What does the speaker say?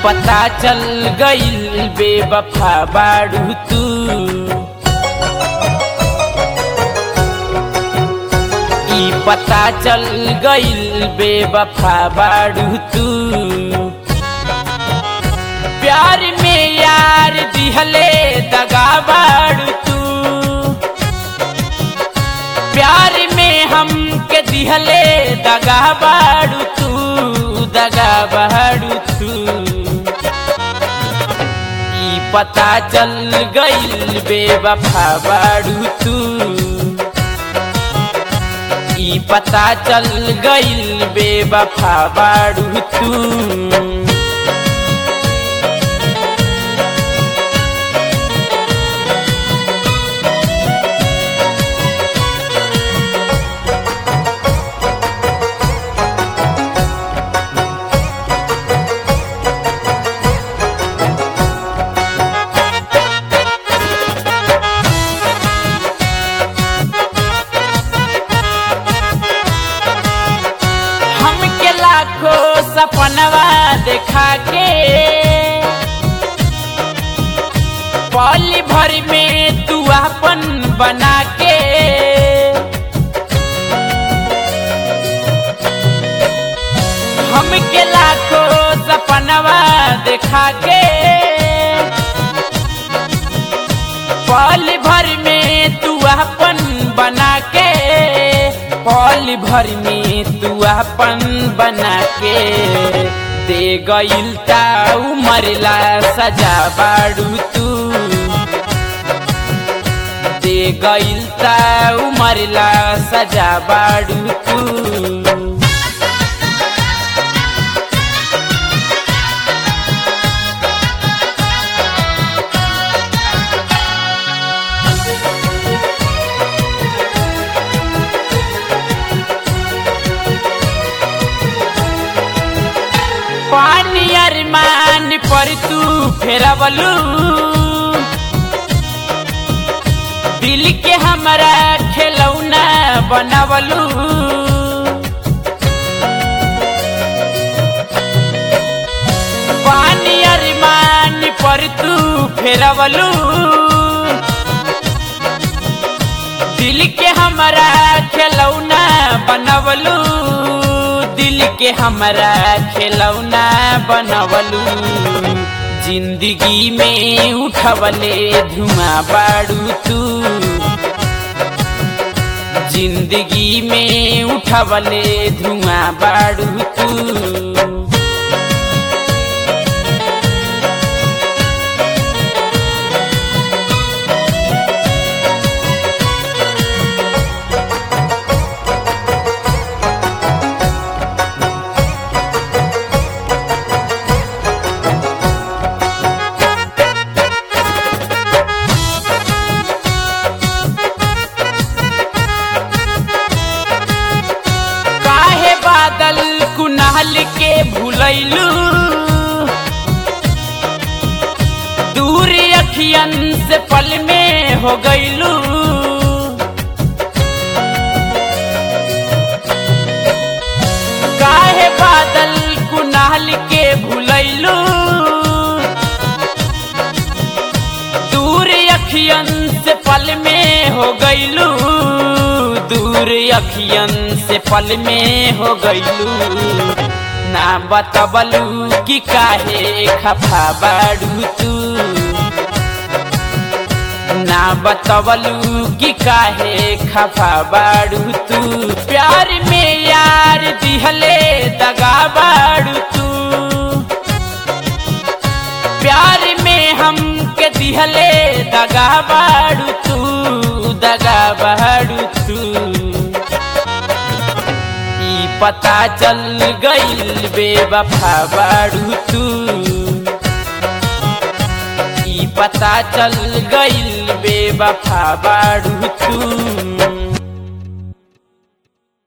पता चल गइल बेवफा बाड़ू तू ई पता चल गइल बेवफा बाड़ू तू प्यार में यार दिहले दगा बाड़ू तू प्यार में हम के दिहले दगा बाड़ू तू दगा बाड़ू तू ई पता चल गइल बेवफा बाड़ू तू ई पता चल गइल बेवफा बाड़ू तू हमके लाखों सपनवा देखा के पल भर में तू अपन बना के हमके लाखों सपनवा देखा के पल भर में तू अपन बना के पल भर में तू अपन बना के दे गइल ता उमरला सजा बाड़ू तू दे गइल ता उमरला सजा बाड़ू तू पानी अरमान पर तू फेरवलू दिल के हमरा खिलौना बनवलू पानी अरमान पर तू फेरवलू दिल के हमरा खिलौना बनवलू दिल के हमरा खिलौना बनवलू जिंदगी में उठवले धुआं बाड़ू तू जिंदगी में उठवले धुआं बाड़ू तू काहे बादल कुनाल के भूलैलू दूर अखियन से पल में हो गईलू काहे बादल कुनाल के भूलैलू दूर अखियन से पल में हो गईलू दूर अखियन से पल में हो गईलू ना बतबलू कि काहे खफा बाड़ू तू ना बतबलू कि काहे खफा बाड़ू तू प्यार में यार दिहले दगा बाड़ू तू प्यार में हम के दिहले दगा बाड़ू तू दगा बाड़ू तू ई पता चल गइल बेवफा बाड़ू तू ई पता चल गइल बेवफा बाड़ू तू